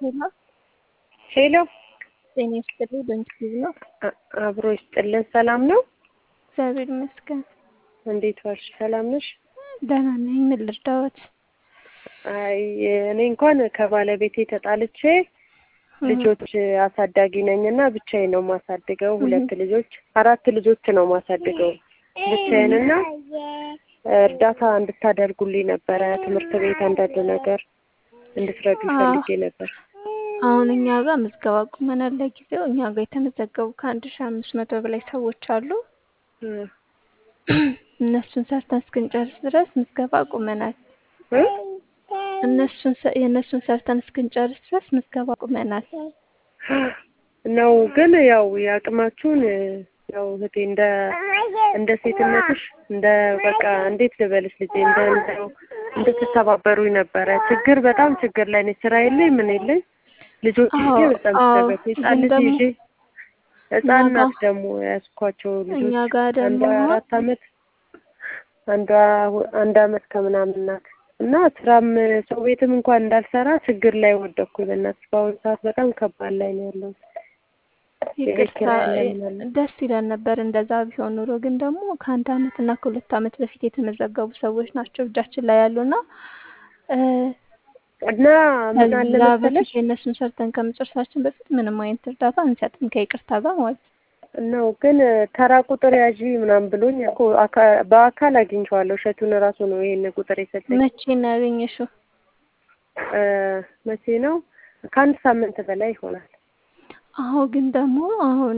ሄሎ ሄሎ ጤና ይስጥልኝ። በምስሉ ነው። አ- አብሮ ይስጥልን። ሰላም ነው? እግዚአብሔር ይመስገን እንዴት ዋልሽ? ሰላም ነሽ? ደህና ነኝ። ምን ልርዳዎት? አይ እኔ እንኳን ከባለቤቴ ተጣልቼ ልጆች አሳዳጊ ነኝ እና ብቻዬን ነው ማሳድገው። ሁለት ልጆች አራት ልጆች ነው ማሳድገው ብቻዬን እና እርዳታ እንድታደርጉልኝ ነበረ። ትምህርት ቤት አንዳንድ ነገር እንድትረዱ ፈልጌ ነበር። አሁን እኛ ጋር ምዝገባ ቁመናል። ለጊዜው እኛ ጋር የተመዘገቡ ከአንድ ሺህ አምስት መቶ በላይ ሰዎች አሉ። እ እነሱን ሰርተን እስክንጨርስ ድረስ ምዝገባ ቁመናል። እ እነሱን ሰ- የእነሱን ሰርተን እስክንጨርስ ድረስ ምዝገባ ቁመናል። ነው ግን ያው የአቅማችሁን ያው እህቴ እንደ እንደ ሴትነትሽ እንደ በቃ እንዴት ልበልሽ ልጄ እንደ እንደው እንድትተባበሩኝ ነበረ። ችግር በጣም ችግር ላይ ነኝ። ስራ የለኝ ምን የለኝ። ልጆች አዎ፣ ይዤ በጣም አዎ። ተገት ህጻን ግን ልጅ ደግሞ ይዤ ህጻን እኛ ናት ጋር- ደግሞ ያዝኳቸው እኛ ልጆች ጋር ደግሞ አንዷ አራት አመት አንዷ ሁ- አንድ አመት ከምናምን ናት እና ስራም ሰው ቤትም እንኳን እንዳልሰራ ችግር ላይ ወደኩኝ። በእናትሽ በአሁኑ ሰዓት በጣም ከባድ ላይ ነው ያለው። የቤት ይቅርታ ኪራይ አለ ምን አለ። ደስ ይለን ነበር እንደዛ ቢሆን ኑሮ። ግን ደግሞ ከአንድ አመት እና ከሁለት አመት በፊት የተመዘገቡ ሰዎች ናቸው እጃችን ላይ ያሉና እ፣ እና ምን አለ ከዛ በፊት መሰለሽ የእነሱን ሰርተን ከመጨረሳችን በፊት ምንም አይነት እርዳታ አንሰጥም ከይቅርታ ጋር ማለት ነው። ነው ግን ተራ ቁጥር ያዢ ምናምን ብሎኝ እኮ አካ- በአካል አግኝቼዋለሁ። እሸቱን እራሱ ነው ይሄን ቁጥር የሰጠኝ። መቼ ነው ያገኘሽው? እ፣ መቼ ነው? ከአንድ ሳምንት በላይ ይሆናል። አሁ ግን ደግሞ አሁን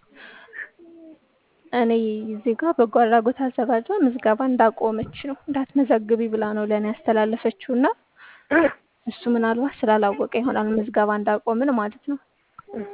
እኔ እዚህ ጋር በጎ አድራጎት አዘጋጇ ምዝገባ እንዳቆመች ነው እንዳትመዘግቢ ብላ ነው ለእኔ ያስተላለፈችው እና እሱ ምናልባት ስላላወቀ ይሆናል ምዝገባ እንዳቆምን ማለት ነው። እህ።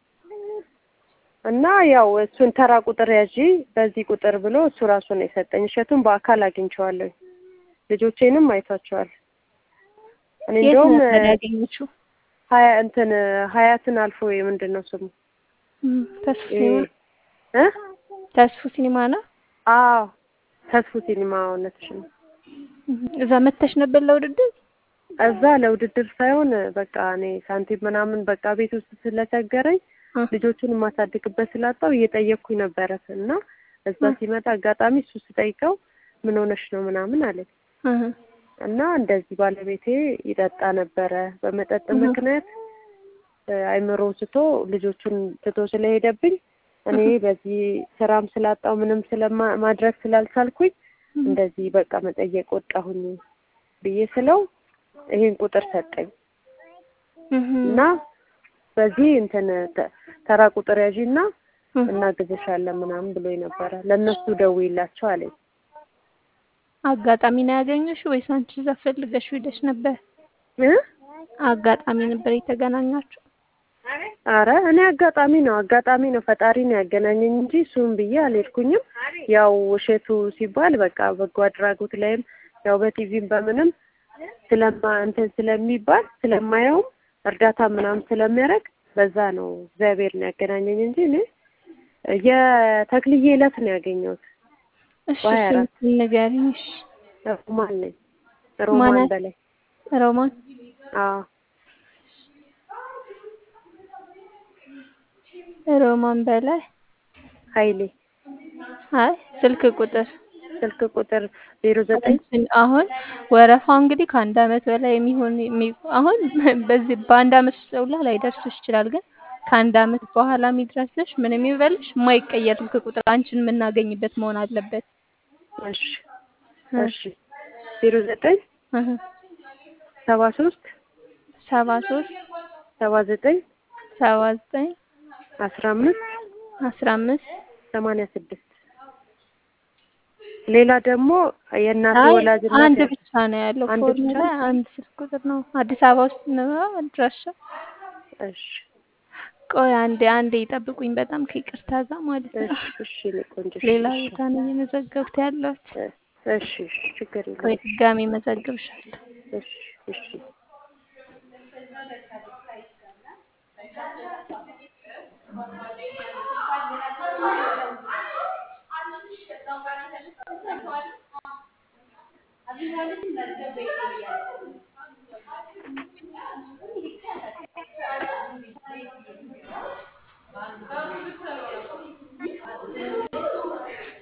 እና ያው እሱን ተራ ቁጥር ያዢ በዚህ ቁጥር ብሎ እሱ ራሱ ነው የሰጠኝ። እሸቱን በአካል አግኝቼዋለሁ። ልጆቼንም አይቷቸዋል። እኔ የት እንደውም ነበር ያገኘችው? ሀያ እንትን ሀያትን አልፎ ምንድን ነው ስሙ እም፣ ተስፉ ይሄ ሲኒማ እ ተስፉ ሲኒማ ነው። አዎ ተስፉ ሲኒማ እውነትሽ ነው። እም፣ እዛ መተሽ ነበር ለውድድር? እዛ ለውድድር ሳይሆን በቃ እኔ ሳንቲም ምናምን በቃ ቤት ውስጥ ስለቸገረኝ እ፣ ልጆቹን የማሳድግበት ስላጣው እየጠየቅኩኝ ነበረ እና እዛ እ፣ ሲመጣ አጋጣሚ እሱ ስጠይቀው ምን ሆነሽ ነው ምናምን አለኝ እህ፣ እና እንደዚህ ባለቤቴ ይጠጣ ነበረ በመጠጥ እህ፣ ምክንያት እ፣ አይምሮ ስቶ ልጆቹን ትቶ ስለሄደብኝ እኔ እህ፣ በዚህ ስራም ስላጣው ምንም ስለማ ማድረግ ስላልቻልኩኝ እህ፣ እንደዚህ በቃ መጠየቅ ወጣሁኝ ብዬ ስለው ይሄን ቁጥር ሰጠኝ እህ፣ እና በዚህ እንትን ተ- ተራ ቁጥር ያዢና እህ። እናግዝሻለን ምናምን ብሎኝ ነበረ። ለእነሱ ደውይላቸው አለኝ። አጋጣሚ ነው ያገኘሽው ወይስ አንቺ እዛ ፈልገሽ ሄደሽ ነበር? እ? አጋጣሚ ነበር የተገናኛችሁ? አረ እኔ አጋጣሚ ነው አጋጣሚ ነው ፈጣሪ ነው ያገናኘኝ እንጂ እሱም ብዬ አልሄድኩኝም። ያው እሸቱ ሲባል በቃ በጎ አድራጎት ላይም ያው በቲቪም በምንም ስለማ እንትን ስለሚባል ስለማየውም እርዳታ ምናምን ስለሚያደርግ በዛ ነው እግዚአብሔር ነው ያገናኘኝ እንጂ እኔ የተክልዬ ዕለት ነው ያገኘሁት። እሺ በሀያ አራት ስልኩን ንገሪኝ። እሺ ሮማን ነኝ ሮማን ማናት? በላይ ሮማን አዎ ሮማን በላይ ኃይሌ አይ ስልክ ቁጥር ስልክ ቁጥር ዜሮ ዘጠኝ እንትን አሁን ወረፋው እንግዲህ ከአንድ አመት በላይ የሚሆን የሚ- አሁን በዚህ በአንድ አመት ውስጥ ሁላ ላይደርስሽ ይችላል። ግን ከአንድ አመት በኋላ የሚድረስሽ ምንም ይበልሽ የማይቀየር ስልክ ቁጥር አንቺን የምናገኝበት መሆን አለበት። እሺ እ፣ እሺ ዜሮ ዘጠኝ እህ፣ ሰባ ሶስት ሰባ ሶስት ሰባ ዘጠኝ ሰባ ዘጠኝ አስራ አምስት አስራ አምስት ሰማንያ ስድስት ሌላ ደግሞ የእናቴ አይ ወላጅ አንድ እናቴ ብቻ ነው ያለው አንድ ፎርም ብቻ ላይ አንድ ስልክ ቁጥር ነው። አዲስ አበባ ውስጥ ነው አድራሻ። እሺ ቆይ አንዴ አንዴ ይጠብቁኝ፣ በጣም ከይቅርታ ጋር ማለት ነው። እሺ እሺ እኔ ቆንጆ እሺ ሌላ እሺ ቦታ ነው እየመዘገብኩት ያለሁት። እሺ እሺ ችግር ቆይ የለውም ድጋሜ መዘግብሻለሁ። እሺ እሺ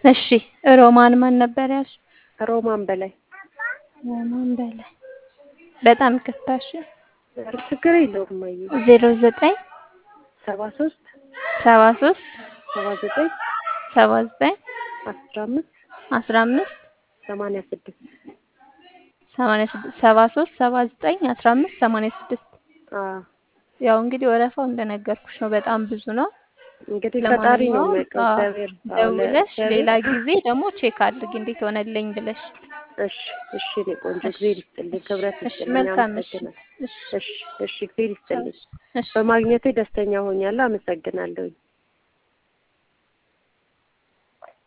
እሺ ሮማን ማን ነበር ያልሽ? ሮማን በላይ ሮማን በላይ በጣም ይቅርታ። እሺ ኧረ ችግር የለውም እማዬ ዜሮ ዘጠኝ ሰባ ሶስት ሰባ ሶስት ሰባ ዘጠኝ ሰባ ዘጠኝ አስራ አምስት አስራ አምስት ሰማንያ ስድስት ሰማንያ ስድስት ሰባ ሶስት ሰባ ዘጠኝ አስራ አምስት ሰማንያ ስድስት አዎ ያው እንግዲህ ወረፋው እንደነገርኩሽ ነው፣ በጣም ብዙ ነው። እንግዲህ ፈጣሪ ነው ለማንኛውም የሚያውቀው አዎ፣ እግዚአብሔር አዎ ደውለሽ ለእግዚአብሔር ሌላ ጊዜ ደግሞ ቼክ አድርጊ እንዴት ሆነልኝ ብለሽ። እሺ እሺ እኔ ቆንጆ እሺ እግዚአብሔር ይስጥልኝ ክብረት እሺ፣ ይስጥልኝ መልካም እሺ አመሰግናለሁ እሺ እሺ እሺ እግዚአብሔር ይስጥልኝ እሺ በማግኘቴ ደስተኛ ሆኛለሁ አመሰግናለሁ